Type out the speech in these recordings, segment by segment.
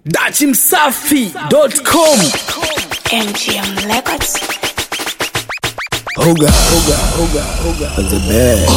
dachimsafi.com MGM Records. Hoga, hoga, hoga, hoga. The best.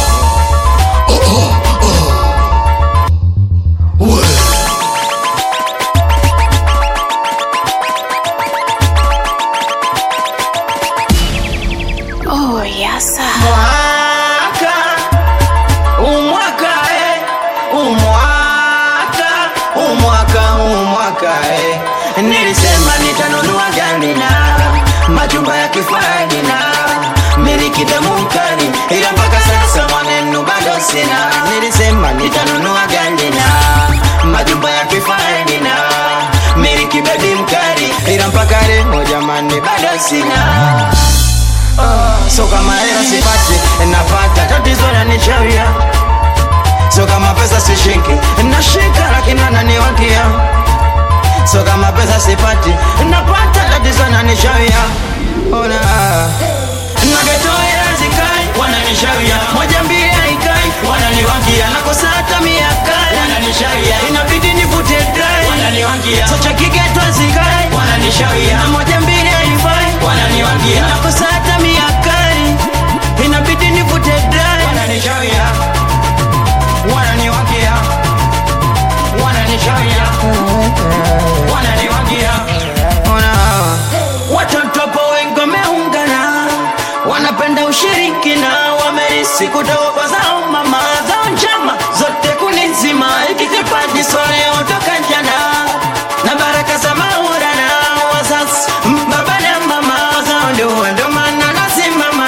Oh, yes, sir. Mwaka, umwaka eh, umwaka, umwaka, umwaka eh. Nilisema nitanunua gari na majumba ya kifahari na miliki damu mkali, ila mpaka sasa mwanenu bado sina. Nilisema nitanunua gari na majumba ya kifahari na miliki bebi mkali, ila mpaka leo jamani bado sina. So kama hela sipati napata tatizo nanichavia So kama pesa sishiki nashika lakini ananiwakia So kama pesa sipati napata tatizo nanichavia Ona Nagetoa hela zikai wananishavia Moja mbili haikai wananiwakia Nakosa hata mia kai wananishavia Inabidi nivute dry wananiwakia So cha kigeto zikai wananishavia Na moja mbili haifai wananiwakia Nakosa hata mia kai Inabidi nivute dry wananishavia Wananiwakia Wananishavia Wananiwakia Ona Watoto hapo wengi wameungana, wanapenda ushiriki na wamerisi kutoka kwa zao mama zao njama zote kunizima, hiki kipaji soleo toka jana na baraka za Maulana wazazi baba na mama zao ndio ndio maana nasimama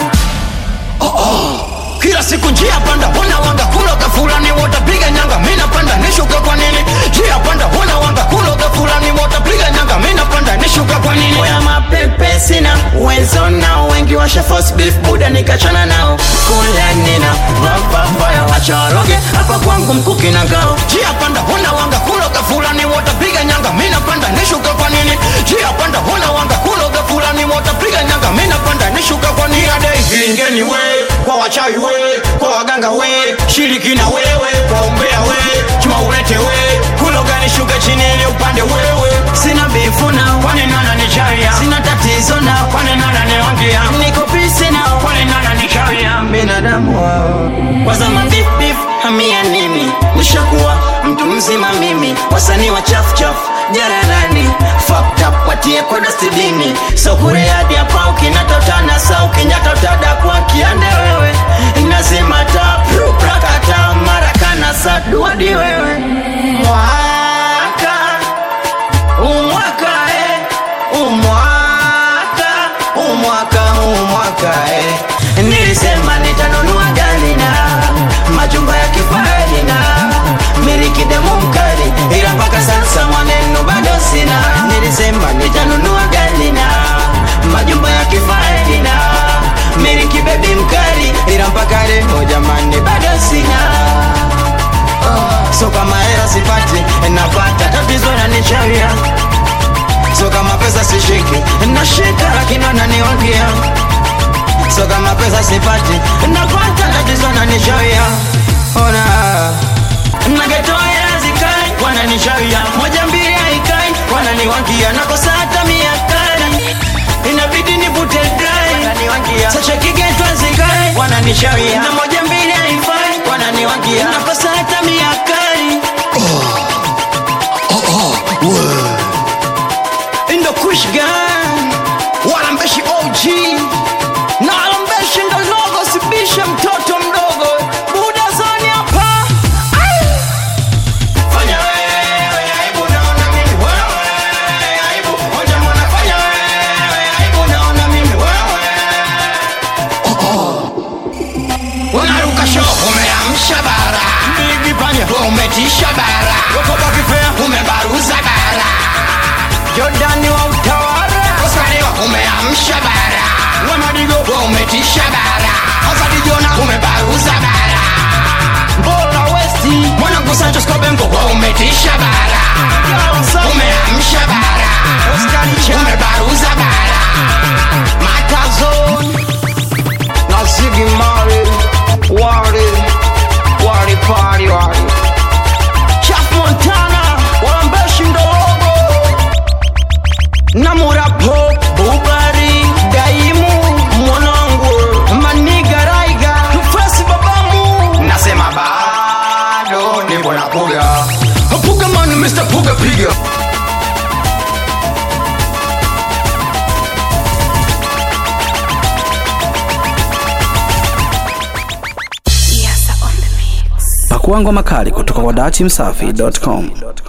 kila siku njia panda huna wanga kuloga fulani watapiga nyanga mina panda nishuka kwa nini njia panda huna wanga kuloga fulani watapiga nyanga mina panda nishuka kwa nini oya mapepe sina uwezo nao wengi washa force beef buda nikachana nao kula nina vavavaya wachoroge hapa kwangu mkuki na ngao njia panda huna wanga kuloga fulani watapiga nyanga mina panda nishuka kwa nini njia panda huna wanga kuloga fulani watapiga nyanga mina panda nishuka kwa nini adai ingeni we kwa wachawi we kwa waganga we shiriki na wewe kwa umbea we chuma ulete we kuloga nishuke chini ili upande wewe sina bifu na kwani nana ni chaya sina tatizo na kwani nana ni wangia niko pisi na kwani nana ni chaya binadamu wao kwa zama beef beef hamia nini nishakuwa mtu mzima mimi wasanii wa chafu chafu jararani fucked up watie kwa dastibini so kure hadi hapa ukinatotana sa ukinyatotada kwa kiande wewe nazima ta pru, prakata marakana saduadi wewe mwaka umwaka eh, umwaka umwaka umwaka eh. nilisema nitanunua gari na majumba ya kifahari na miliki demu mkali ila mpaka sasa mwanenu bado sina nilisema nitanunua gari na majumba ya kifahari na miliki bebi mkali ila mpaka leo jamani bado sina so kama hela sipati napata tatizo nanichavia so kama pesa sishiki nashika lakini wananiwakia so kama pesa sipati napata tatizo nanichavia ona nagetoa hela zikai wananichavia moja mbili haikai wananiwakia nakosa hata mia kali inabidi nivute dry wananiwakia sacha kigetwa zikai wananichavia na moja mbili haifai wananiwakia nakosa hata mia kali Indo Kush Gang Walambeshi OG na Walambeshi ndo logo sibishe mtoto mdogo Buda zoni hapa Ai! Fanya wewe, aibu naona mimi wewe Aibu, moja mwana fanya wewe Aibu naona mimi wewe Unaruka show umeamsha bara Bigi panya umetisha bara Wako bakifea umebaruza bara Jordani wa utawala Osaniwa umeamsha bara Wamadigo umetisha bara Ozadi Jona umebaruza bara Mbola Westi Mwanangu Santos Kobengo umetisha bara Umeamsha bara Umebaruza bara Matazon Nazigi Mari Wari Wari Party Wari Chaf Montana Walambeshi ndo Pakua ngoma kali kutoka kwa dachimsafi.com.